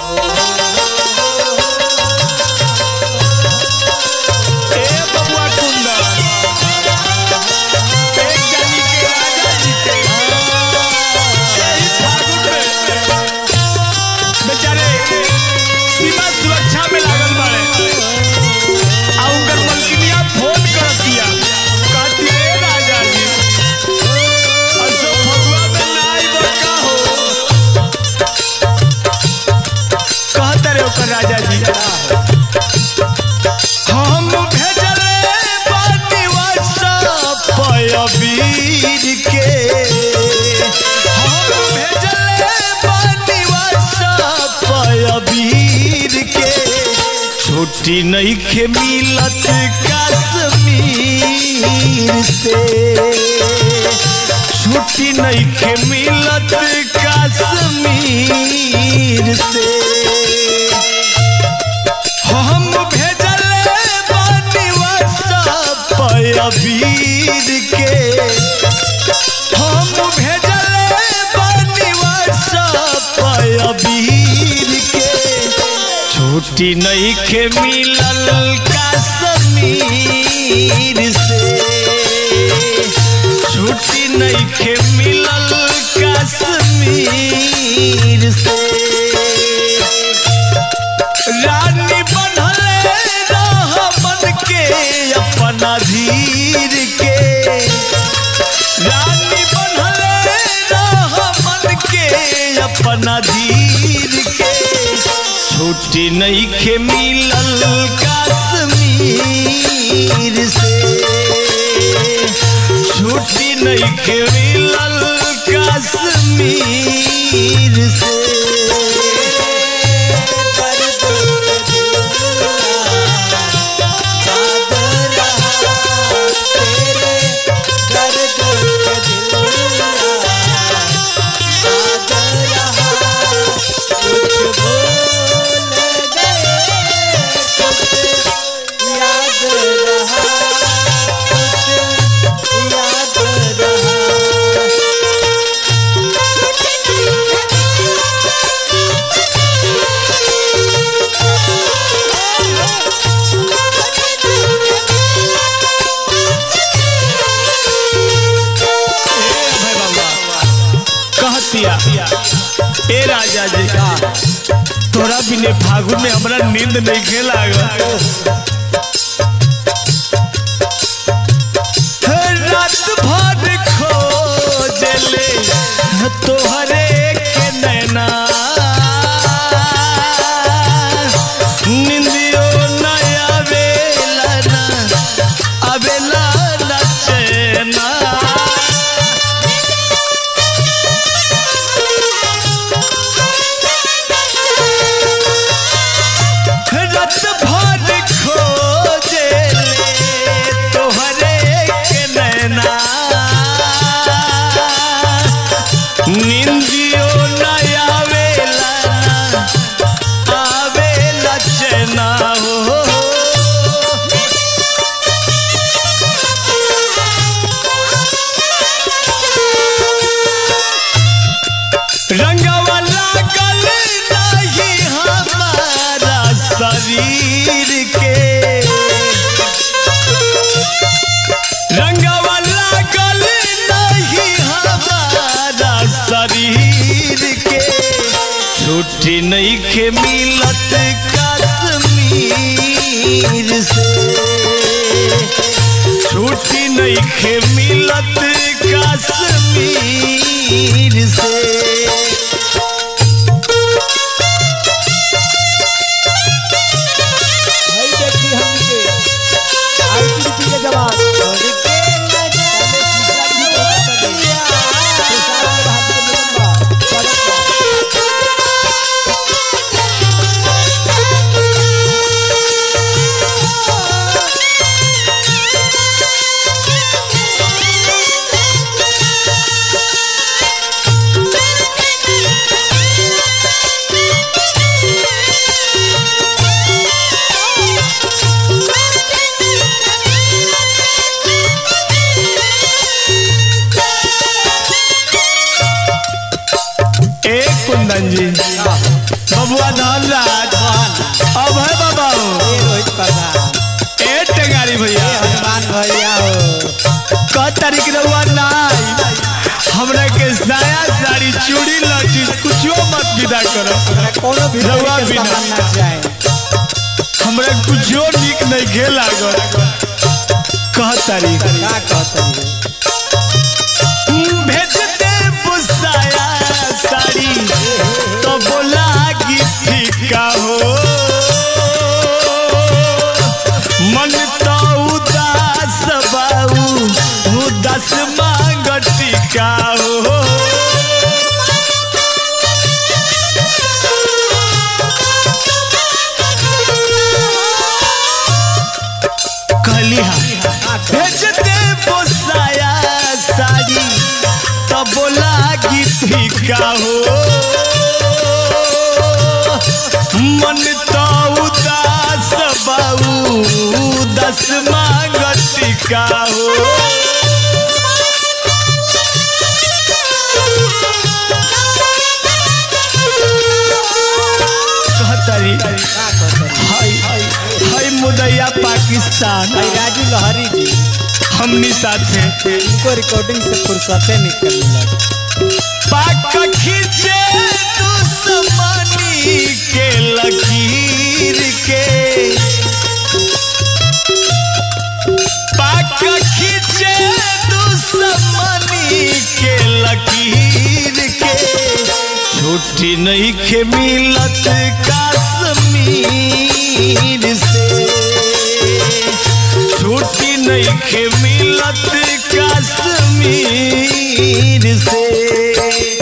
ए बबुआ कुंदन एक जानी के राजा जी के यही फागुन में बेचारे सीमा सुरक्षा में लागल बाड़े आ उनकर मलकिनिया फोन करतिया कहती ए राजा जी असो फगुआ में नाई बड़का हो कहता रे ओकर राजा जी हम भेजले बानी व्हाट्सएप पे अबीर के हम भेजले बानी व्हाट्सएप पे अबीर के छुट्टी नहीं खे मिलत कश्मीर से छुट्टी नहीं खे मिलत कश्मीर से हम भेजले बानी व्हाट्सएप पे अबीर के हम भेजले बानी व्हाट्सएप पे अबीर के छुट्टी नहीं के मिलल कश्मीर से छुट्टी नहीं के मिलल कश्मीर से रानी बनले रह मन के अपना धीर के रानी बनले रह मन के अपना धीर के छुट्टी नहीं के मिलल कश्मीर से छुट्टी नहीं के मिलल कश्मीर से ए बाबा कहतिया ए राजा जी तोरा बिने फागुन में हमरा नींद नहीं खे लागल रात भर खोजले तोहरे के नैना निंदियो न आवेला ना आवेला ना चैना रत भर खोजे तोहरे के नैना निंदियो न आवेला आवेला चैना हो रंगवा लागल नहीं हमारा शरीर के रंगवा लागल नहीं हमारा शरीर के छुट्टी नहीं के मिलत कश्मीर से छुट्टी नहीं के मिलत कश्मीर से भाई देखी हमके आईटीबी के जवान Thank बबुआ धनराज अब है बाबा ए रोहित प्रधान ए टेंगारी ए भैया हनुमान भैया हो क तारीख रहुआ नाई हमरा के साया साड़ी चूड़ी लटी कुछो मत विदा करो हमरा कोनो भी रउआ तरह के बिना। सामान ना चाहे हमरा कुछो निक नहीं खे लागल कह तारीख का कहतनी भेज दे बुसाया साड़ी तो बोला कि फीका हो मन तो उदास बाऊ उदास मांग टीका हो कहली हाँ भेज दे बोसाया साड़ी तो बोला कि फीका हो मन तो उदास बाऊ उदास मांग टीका हो कहतरी का कहतनी हाय हाय मुदैया पाकिस्तान भाई राजू लहरी जी हमनी साथे इनको रिकॉर्डिंग से फुर्सते निकल लग पाक खींचे दुश्मनी के लकीर के पाक खींचे दुश्मनी के लकीर के छुट्टी नहीं के मिलत कश्मीर से छुट्टी नहीं के मिलत कश्मीर से